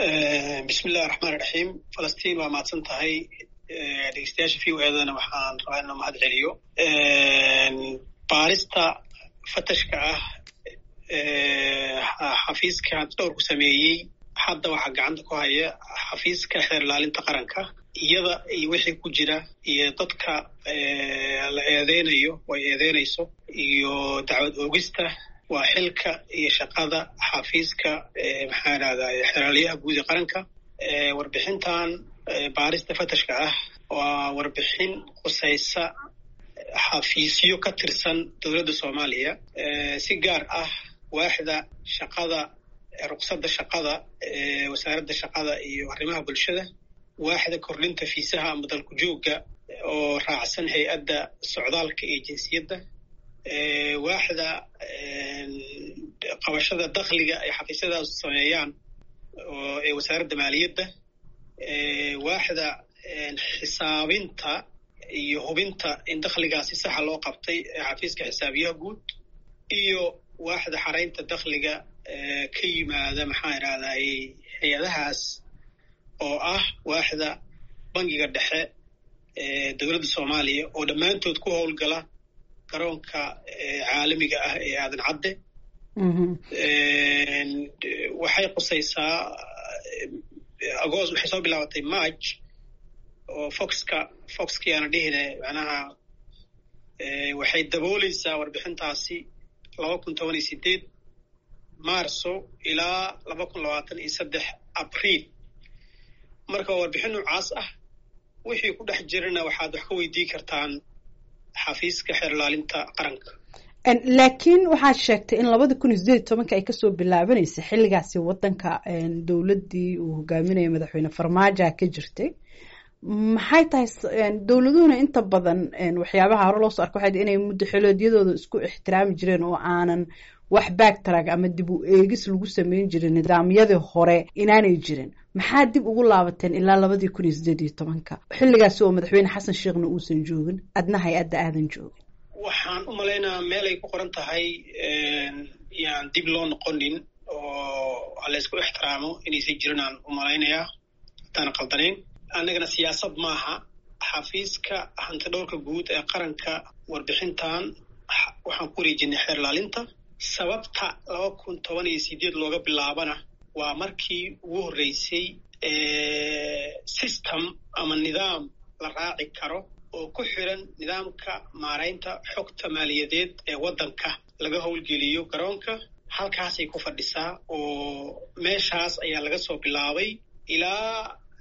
bismillahi raxmaan iraxiim falastiin waa mahadsan tahay dhegeystayaasha v o edana waxaan rabaa inaan mahad celiyo baarista fatashka ah xafiiska dhowrku sameeyey hadda waxaa gacanta ku haya xafiiska xeer ilaalinta qaranka iyada iyo wixii ku jira iyo dadka la eedeynayo way eedeynayso iyo dacwad oogista waa xilka iyo shaqada xafiiska maxaa idhahdaa xeraalyaha guud ee qaranka warbixintan baarista fatashka ah waa warbixin khusaysa xafiisyo ka tirsan dowladda soomaaliya si gaar ah waaxda shaqada ruqsadda shaqada wasaaradda shaqada iyo arrimaha bulshada waaxda kordhinta fiisaha ama dalku joogga oo raacsan hay-adda socdaalka iyo jinsiyadda waaxda qabashada dakhliga ay xafiisyadaas sameeyaan ee wasaaradda maaliyadda waaxda xisaabinta iyo hubinta in dakhligaasi saxa loo qabtay ee xafiiska xisaabiyaha guud iyo waaxda xaraynta dakhliga ka yimaada maxaa idhahday hay-adahaas oo ah waaxda bangiga dhexe ee dowladda soomaaliya oo dhammaantood ku howlgala garoonka caalamiga ah ee aadan cadde waxay qusaysaa agost waxay soo bilaabatay march oo foxka foxkii aana dhihine macnaha waxay dabooleysaa warbixintaasi laba kun toban iyo sideed marso ilaa laba kun labaatan iyo saddex abriil marka waa warbixin noocaas ah wixii ku dhex jirana waxaad wax ka weydii kartaan xafiiska xeer ilaalinta qaranka laakiin waxaad sheegtay in labada kun iyo sideed iyo tobanka ay kasoo bilaabanaysa xilligaasi wadanka dowladdii uu hogaaminaya madaxweyne farmaajoa ka jirtay maxay tahay dowladuhuna inta badan waxyaabaha hore loosoo arka waxay inay muddo xiloodyadooda isku ixtiraami jireen oo aanan wax baagtarag ama dib u eegis lagu sameyn jirin nidaamyadii hore inaanay jirin maxaa dib ugu laabateen ilaa labadii kun iyo sideed iyo tobanka xilligaasi oo madaxweyne xasan sheekhna uusan joogin adna hay-adda aadan joogin waxaan u malaynayaa meel ay ku qoran tahay yaan dib loo noqonin oo laysku ixtiraamo inaysan jirin aan u malaynayaa haddaan qaldanayn annagana siyaasad maaha xafiiska hantidhowrka guud ee qaranka warbixintan waxaan ku wareejinay xeer ilaalinta sababta laba kun toban iyo sideed looga bilaabana waa markii ugu horreysay system ama nidaam la raaci karo oo ku xiran nidaamka maaraynta xogta maaliyadeed ee waddanka laga howlgeliyo garoonka halkaasay ku fadhisaa oo meeshaas ayaa laga soo bilaabay ilaa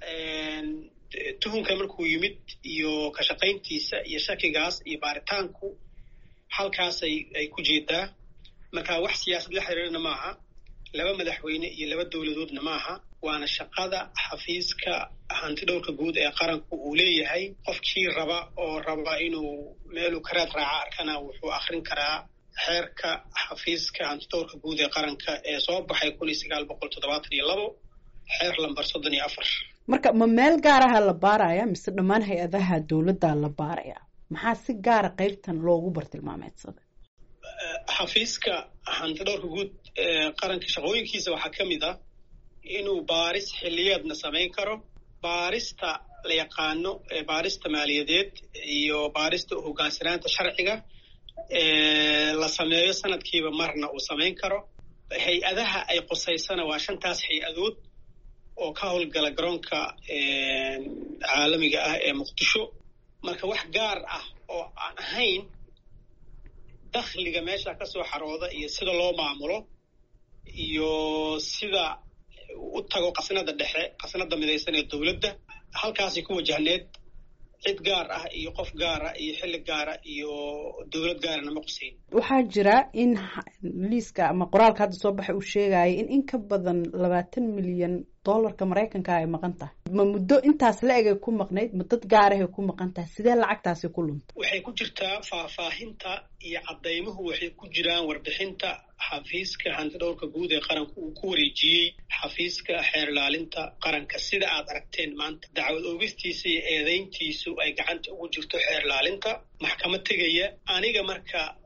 tuhunka markuu yimid iyo ka shaqayntiisa iyo shakigaas iyo baaritaanku halkaasay ay ku jeedaa marka wax siyaasad la xiriirana maaha laba madaxweyne iyo laba dowladoodna maaha waana shaqada xafiiska hantidhowrka guud ee qaranku uu leeyahay qofkii raba oo raba inuu meeluu karaad raaca arkana wuxuu akrin karaa xeerka xafiiska hantidhowrka guud ee qaranka ee soo baxay kun iyo sagaal boqol toddobaatan iyo labo xeer lambar soddon iyo afar marka ma meel gaaraha la baaraya mise dhammaan hay-adaha dowladda la baaraya maxaa si gaara qeybtan loogu bartilmaameedsaday xafiiska hantidhowrka guud ee qaranka shaqooyinkiisa waxaa ka mid ah inuu baaris xiliyeedna samayn karo baarista la yaqaano baarista maaliyadeed iyo baarista hogaansanaanta sharciga la sameeyo sanadkiiba marna uu samayn karo hay-adaha ay qusaysana waa shantaas hay-adood oo ka howlgala garoonka caalamiga ah ee muqdisho marka wax gaar ah oo aan ahayn dakhliga meesha ka soo xarooda iyo sida loo maamulo iyo sida u tago qasnada dhexe qasnada midaysan ee dowladda halkaasay ku wajahneed cid gaar ah iyo qof gaara iyo xilli gaara iyo dowlad gaarana ma quseyn waxaa jira in liiska ama qoraalka hadda soo baxay uu sheegaya in in ka badan labaatan milyan dollarka maraykanka ay maqan tahay ma muddo intaas la egay ku maqnayd ma dad gaarahay ku maqan tahay sidee lacagtaasi ku luntay waxay ku jirtaa faahfaahinta iyo caddaymuhu waxay ku jiraan warbixinta xafiiska hantidhowrka guud ee qaranku uu ku wareejiyey xafiiska xeer ilaalinta qaranka sida aad aragteen maanta dacwad oogistiisa iyo eedayntiisu ay gacanta ugu jirto xeer ilaalinta maxkamad tegaya aniga marka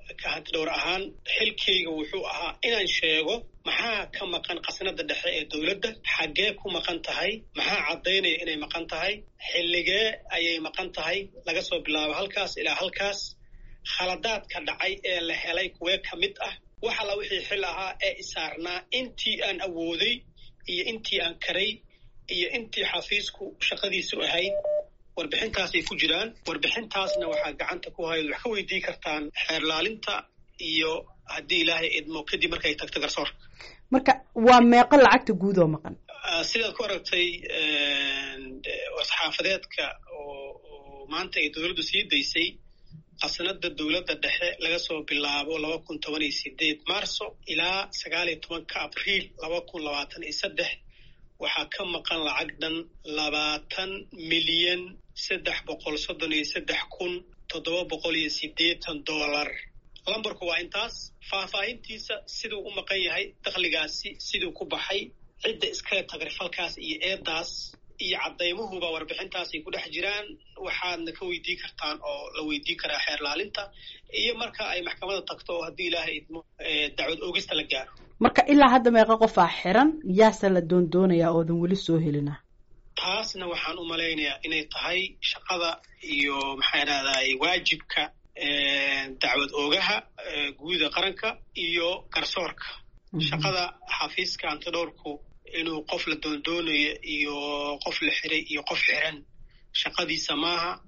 ka hantidhowr ahaan xilkayga wuxuu ahaa inaan sheego maxaa ka maqan qasnada dhexe ee dowladda xaggee ku maqan tahay maxaa caddaynaya inay maqan tahay xilligee ayay maqan tahay laga soo bilaabo halkaas ilaa halkaas khaladaadka dhacay ee la helay kuwee ka mid ah wax alla wixii xil ahaa ee isaarnaa intii aan awooday iyo intii aan karay iyo intii xafiisku shaqadiisu ahayd warbixintaasay ku jiraan warbixintaasna waxaa gacanta ku hayd wax ka weydii kartaan xeerlaalinta iyo haddii ilaahay idmo kadib markay tagto garsoorka marka waa meeqo lacagta guud oo maqan sidaad ku aragtay wasxaafadeedka oo maanta ay dowladdu sii daysay qasnada dowladda dhexe laga soo bilaabo laba kun toban iyo sideed marso ilaa sagaal iyo tobanka abriil laba kun labaatan iyo saddex waxaa ka maqan lacag dhan labaatan milyan saddex boqol soddon iyo saddex kun toddoba boqol iyo siddeetan dollar lambarku waa intaas faahfaahintiisa siduu u maqan yahay dakhligaasi siduu ku baxay cidda iskale tagrifalkaas iyo eedaas iyo caddaymuhuba warbixintaasay ku dhex jiraan waxaadna ka weydii kartaan oo la weydii karaa xeerlaalinta iyo marka ay maxkamada tagto oo haddii ilaahay idmo dacwad oogista la gaaro marka ilaa hadda meeqa qofaa xiran yaase la doondoonayaa oodan weli soo helina taasna waxaan u malaynayaa inay tahay shaqada iyo maxaa idhahday waajibka dacwad oogaha guuda qaranka iyo garsoorka shaqada xafiiska antidhowrku inuu qof la doondoonayo iyo qof la xiray iyo qof xiran shaqadiisa maaha